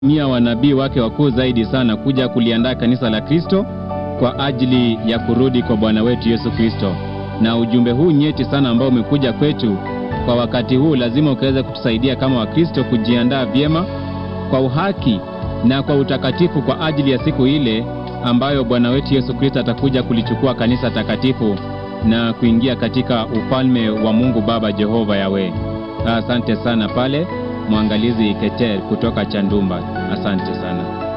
mia wanabii wake wakuu zaidi sana kuja kuliandaa kanisa la Kristo kwa ajili ya kurudi kwa Bwana wetu Yesu Kristo. Na ujumbe huu nyeti sana ambao umekuja kwetu kwa wakati huu, lazima ukaweza kutusaidia kama Wakristo kujiandaa vyema kwa uhaki na kwa utakatifu kwa ajili ya siku ile ambayo Bwana wetu Yesu Kristo atakuja kulichukua kanisa takatifu na kuingia katika ufalme wa Mungu Baba Jehova Yawe. Asante sana pale mwangalizi Keter kutoka Chandumba. Asante sana.